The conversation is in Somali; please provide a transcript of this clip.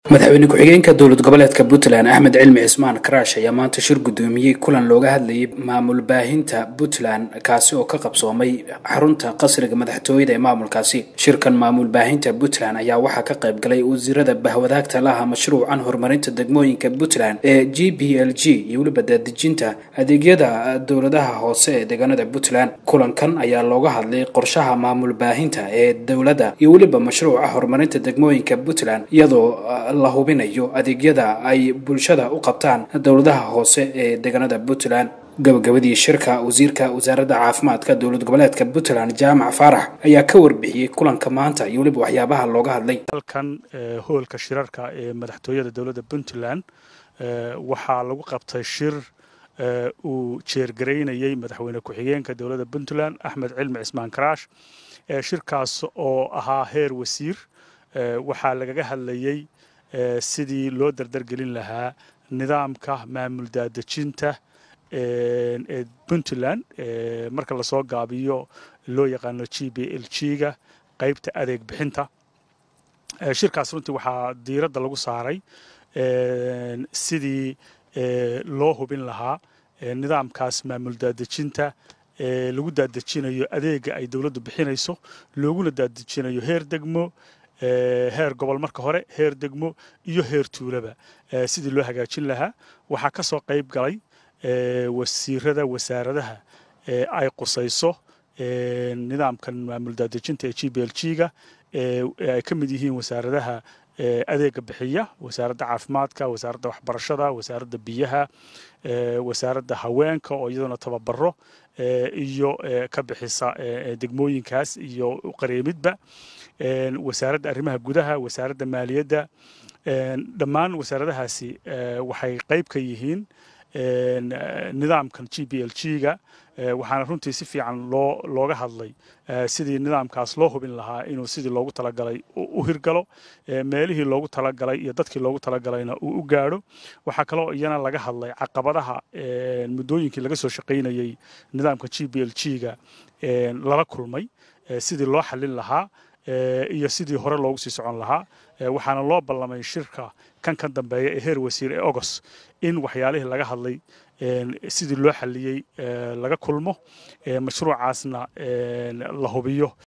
madaxweyne ku-xigeenka dowlad goboleedka puntland axmed cilmi cismaan karaash ayaa maanta shir guddoomiyey kulan looga hadlayay maamul baahinta puntland kaasi oo ka qabsoomay xarunta qasriga madaxtooyada ee maamulkaasi shirkan maamul baahinta puntland ayaa waxaa ka qayb galay wasiirada bahwadaagta laha mashruucan horumarinta degmooyinka puntland ee g b l g iyo weliba daadejinta adeegyada dowladaha hoose ee deegaanada puntland kulankan ayaa looga hadlay qorshaha maamul baahinta ee dowladda iyo weliba mashruuca horumarinta degmooyinka puntland iyadoo la hubinayo adeegyada ay bulshada u qabtaan dowladaha hoose ee deegaanada puntland gabagabadii shirka wasiirka wasaaradda caafimaadka dowlad goboleedka puntland jaamac faarax ayaa ka warbixiyey kulanka maanta iyo weliba waxyaabaha looga hadlay halkan hoolka shirarka ee madaxtooyada dowladda puntland waxaa lagu qabtay shir uu jeergaraynayey madaxweyne ku-xigeenka dowladda puntland axmed cilmi cismaan karaash shirkaas oo ahaa heer wasiir waxaa lagaga hadlayey sidii loo dardargelin lahaa nidaamka maamul daadejinta ee puntland marka lasoo gaabiyo loo yaqaano g b l g ga qaybta adeeg bixinta shirkaas runtii waxaa diiradda lagu saaray sidii loo hubin lahaa nidaamkaas maamul daadejinta lagu daadejinayo adeega ay dowladdu bixinayso looguna daadejinayo heer degmo heer gobol marka hore heer degmo iyo heer tuulaba sidii loo hagaajin lahaa waxaa ka soo qayb galay wasiirada wasaaradaha ay qusayso nidaamkan maamul daadejinta ee g b l g ga ay ka mid yihiin wasaaradaha adeega bixiya wasaaradda caafimaadka wasaaradda waxbarashada wasaaradda biyaha wasaaradda haweenka oo iyaduna tababaro iyo ka bixisa degmooyinkaas iyo qareemidba wasaaradda arrimaha gudaha wasaaradda maaliyadda dhammaan wasaaradahaasi waxay qayb ka yihiin nidaamkan g b l g ga waxaana runtii si fiican loo looga hadlay sidii nidaamkaas loo hubin lahaa inuu sidii loogu talagalay u hirgalo meelihii loogu talagalay iyo dadkii loogu talagalayna uu u gaadho waxaa kaloo iyana laga hadlay caqabadaha muddooyinkii laga soo shaqaynayey nidaamka g b l g ga lala kulmay sidii loo xallin lahaa iyo sidii hore loogu sii socon lahaa waxaana loo ballamay shirka kan ka dambeeya ee heer wasiir ee ogos in waxyaalihii laga hadlay sidii loo xalliyey laga kulmo mashruucaasna la hubiyo